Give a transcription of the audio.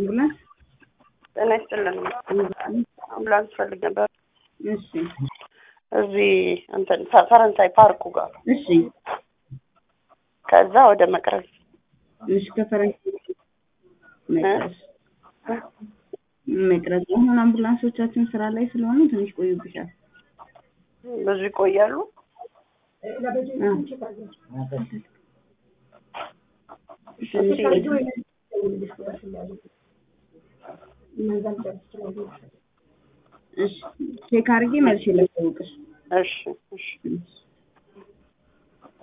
አምቡላንስ ጤና ይስጥልን። አምቡላንስ ፈልግ ነበር። እሺ እዚህ እንትን ፈ- ፈረንሳይ ፓርኩ ጋር እሺ ከዛ ወደ መቅረዝ እሺ ከፈረንሳይ መቅረዝ መቅረዝ አሁን አምቡላንሶቻችን ስራ ላይ ስለሆኑ ትንሽ ቆዩብሻል። ብዙ ይቆያሉ። አዎ። ትንሽ እሺ ቼክ አድርጌ መልሼ ላሳውቅሽ። እሺ እሺ እሺ